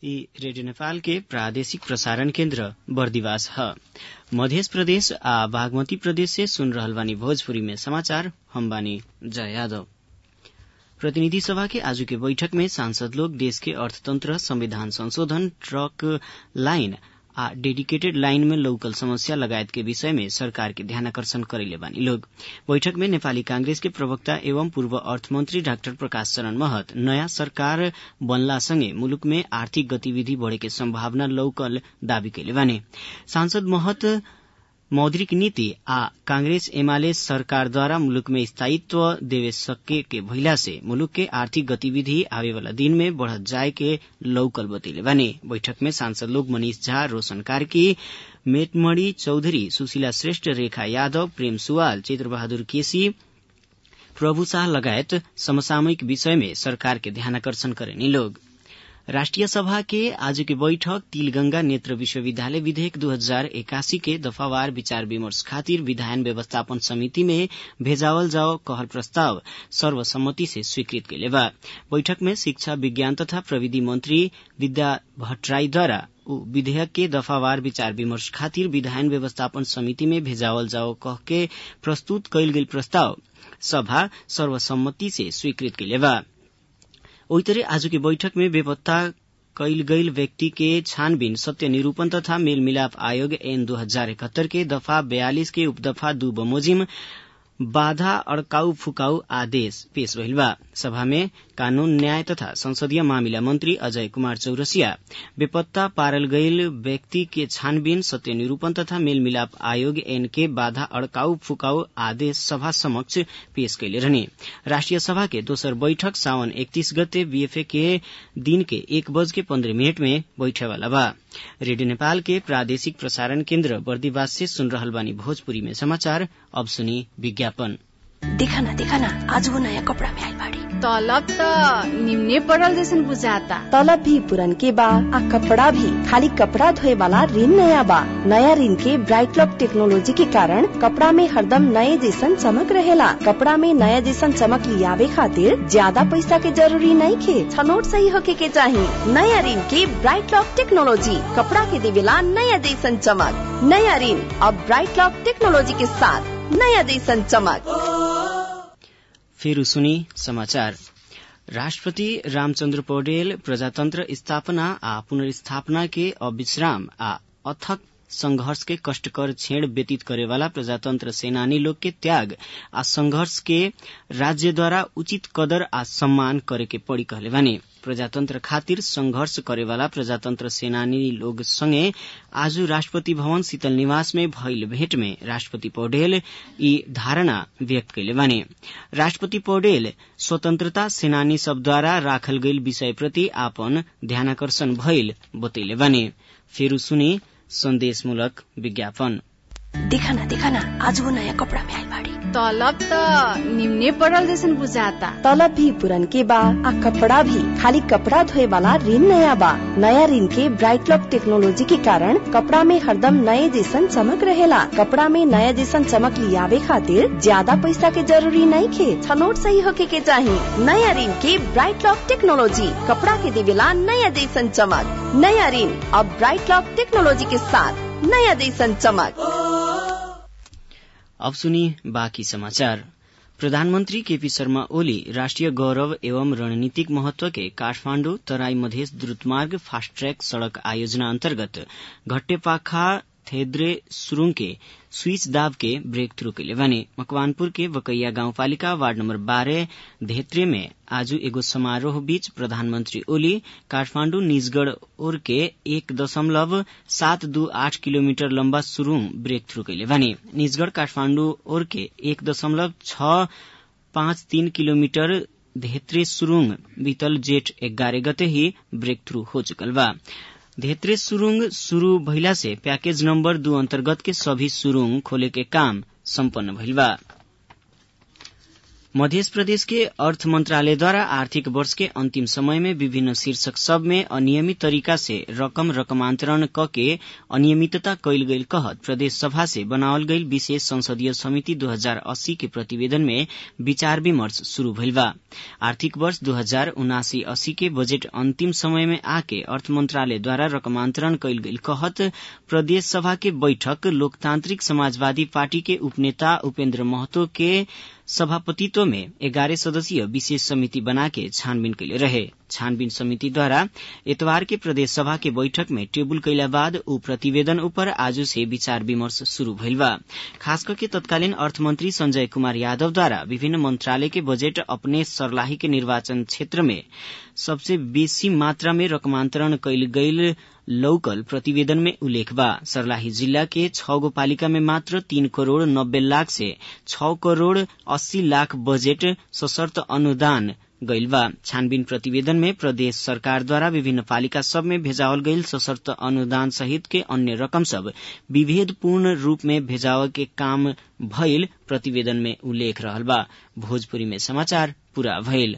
ई रेडियो नेपाल के प्रादेशिक प्रसारण केन्द्र बर्दिवास ह मध्य प्रदेश आ बागमती प्रदेश से सुन रहल बानी भोजपुरी में समाचार हम बानी जय यादव प्रतिनिधि सभा के आज के बैठक में सांसद लोग देश के अर्थतंत्र संविधान संशोधन ट्रक लाइन आ डेडिकेटेड लाइन में लौकल समस्या लगायत के विषय में सरकार के ध्यानाकर्षण करैले बानी लोग बैठक में नेपाली कांग्रेस के प्रवक्ता एवं पूर्व अर्थमन्त्री डाक्टर प्रकाश चरण महत नयाँ सरकार बनलासँगै मुलुक में आर्थिक गतिविधि बढ़े के सम्भावना लौकल दावी कैले बाने सांसद महत मौद्रिक नीति आ कांग्रेस एमाले सरकारद्वारा मुलुक में स्थायित्व देवे सके के भइला से मुलुक के आर्थिक गतिविधि आवे वाला दिन में बढ़त जाए के लौकल बतैले बाने बैठक में सांसद लोग मनीष झा रोशन कार्की मेटमणि चौधरी सुशीला श्रेष्ठ रेखा यादव प्रेम सुवाल चित्रबहादुर केसी प्रभु शाह लगायत समसामयिक विषय में सरकार के ध्यानाकर्षण करेनी लोग राष्ट्रिय सभा के आज के बैठक तिलगंगा नेत्र विश्वविद्यालय विधेयक दू हजार एकासी के दफावार विचार विमर्श खातिर विधायन व्यवस्थापन समिति में भेजावल जाओ कहल प्रस्ताव सर्वसम्मति से स्वीकृत कैले बा बैठक में शिक्षा विज्ञान तथा प्रविधि मंत्री विद्या भट्टराईद्वारा विधेयक के दफावार विचार विमर्श खातिर विधायन व्यवस्थापन समिति में भेजावल जाओ कह के प्रस्तुत कैल गेल प्रस्ताव सभा सर्वसम्मति से स्वीकृत कैले बा ओही तरह आज की बैठक में बेपत्ता कैल गईल व्यक्ति के छानबीन सत्य निरूपण तथा मेलमिलाप आयोग एन दो हजार इकहत्तर के दफा बयालीस के उपदफा दू बमोजिम बाधा अड़काऊ फुकाऊ आदेश पेश भइल बा सभा में कानून न्याय तथा संसदीय मामिला मंत्री अजय कुमार चौरसिया बेपत्ता पारल गईल व्यक्ति के छानबीन सत्य निरूपण तथा मेलमिलाप आयोग एन के बाधा अड़काऊ फुकाऊ आदेश सभा समक्ष पेश कैले रहने राष्ट्रिय सभा के दोसर बैठक सावन इकतीस गते बीएफए के दिन के एक बज के पन्द्रह मिनट में बैठे वाला बा रेडियो नेपाल के प्रादेशिक प्रसारण केन्द्र बर्दीवास से सुन रहल बानी भोजपुरी में समाचार अब सुनी विज्ञापन देखा ना देखा ना आज वो नया कपड़ा में आई बाड़ी तलब त निम्ने पड़ल जैसन बुझाता तलब भी पुरन के बा आ कपड़ा भी खाली कपड़ा धोए वाला ऋण नया बा नया ऋण के ब्राइट लॉक टेक्नोलॉजी के कारण कपड़ा में हरदम नए जैसन चमक रहेला कपड़ा में नया जैसन चमक लियावे खातिर ज्यादा पैसा के जरूरी नहीं खे छनोट सही होके के चाही नया ऋण के ब्राइट लॉक टेक्नोलॉजी कपड़ा के देवेला नया जैसन चमक नया ऋण अब ब्राइट लॉक टेक्नोलॉजी के साथ नया जैसन चमक फेरि सुनी समाचार राष्ट्रपति रामचन्द्र पौडेल प्रजातन्त्र स्थापना आ पुनर्स्थापना के अविश्राम आ अथक संघर्ष के कष्टकर छेड़ व्यतीत करेवाला प्रजातंत्र सेनानी लोग के त्याग आ संघर्ष के राज्यद्वारा उचित कदर आ सम्मान करे के पड़ी कहले बानी प्रजातंत्र खातिर संघर्ष करेवाला प्रजातंत्र सेनानी लोग संगे आज राष्ट्रपति भवन शीतल निवास में भइल भेट में राष्ट्रपति पौडेल ई धारणा व्यक्त कैले बानी राष्ट्रपति पौडेल स्वतंत्रता सेनानी सबद्वारा राखल गईल विषय प्रति आपन ध्यानाकर्षण भइल बतैले बानी फेरू सुनी सन्देशमूलक विज्ञापन देखा ना देखा ना आज वो नया कपड़ा में आई बाड़ी तलब त निम्ने पड़ल जैसन बुझाता तलब भी पुरन के बा आ कपड़ा भी खाली कपड़ा धोए वाला ऋण नया बा नया ऋण के ब्राइट लॉक टेक्नोलॉजी के कारण कपड़ा में हरदम नए जैसन चमक रहेला कपड़ा में नया जैसन चमक लियावे खातिर ज्यादा पैसा के जरूरी नहीं खे छनोट सही होके के चाही नया ऋण के ब्राइट लॉक टेक्नोलॉजी कपड़ा के देवेला नया जैसन चमक नया ऋण अब ब्राइट लॉक टेक्नोलॉजी के साथ नया जैसन चमक अब सुनी बाँकी समाचार प्रधानमन्त्री केपी शर्मा ओली राष्ट्रिय गौरव एवं रणनीतिक महत्व के काठमाण्डु तराई मधेस द्रुतमार्ग फास्ट ट्रैक सड़क आयोजना अन्तर्गत घट्टेपाखा थेद्रे सुरुङ के स्विच दाब के ब्रेक थ्रू कैले भने मकवानपुर के बकैया गाउँपालिका वार्ड नम्बर बाह्र धेत्रे में आज एगो समारोह बीच प्रधानमन्त्री ओली काठमाण्डु निजगढ़ ओर के एक दशमलव सात दू आठ किलोमिटर लम्बा सुरुङ ब्रेक थ्रू कैले भने निजगढ़ काठमाण्डु ओर के एक दशमलव छ पाँच तीन किलोमिटर धेत्रे सुरुङ बीतल जेठ एघारह गते ही ब्रेक थ्रू हो चुकल बा धेत्रे सुरुङ शुरू भइला से पैकेज नंबर दू अंतर्गत के सभी सुरुङ खोले के काम सम्पन्न भइल बा मध्य प्रदेश के अर्थ मंत्रालयद्वारा आर्थिक वर्ष के अंतिम समय में विभिन्न शीर्षक सब में अनियमित तरीका से रकम रकमांतरण क के अनियमितता कैल गईल कहत प्रदेश सभा से बनावल गईल विशेष संसदीय समिति 2080 के प्रतिवेदन में विचार विमर्श शुरू भइल बा आर्थिक वर्ष दो हजार उनासी अस्सी के बजेट अंतिम समय में आके अर्थ मंत्रालय द्वारा रकमांतरण कैल गईल कहत प्रदेश सभा के बैठक लोकतांत्रिक समाजवादी पार्टी के उपनेता उपेन्द्र महतो के सभापतित्व में एघारह सदस्यीय विशेष समिति बना के छानबीन कैले रहे छानबीन समिति द्वारा इतवार के प्रदेश सभा के बैठक में टेबुल कैला बाद ऊ प्रतिवेदन ऊपर आज से विचार विमर्श शुरू भइल बा खास करके तत्कालीन अर्थमंत्री संजय कुमार यादव द्वारा विभिन्न मंत्रालय के बजेट अपने सर्लाही के निर्वाचन क्षेत्र में सबसे बेसी मात्रा में रकमांतरण कैल गईल लौकल प्रतिवेदन में उल्लेख बा सर्लाही जिल्ला के छ गो पालिका में मात्र तीन करोड़ नब्बे लाख से छ करोड़ अस्सी लाख बजेट सशर्त अनुदान गईल बा छानबीन प्रतिवेदन में प्रदेश सरकार द्वारा विभिन्न पालिका सब में भेजावल गईल सशर्त अनुदान सहित के अन्य रकम सब विभेदपूर्ण रूप में भेजाव के काम भइल प्रतिवेदन में उल्लेख रहल बा भोजपुरी में समाचार पूरा भइल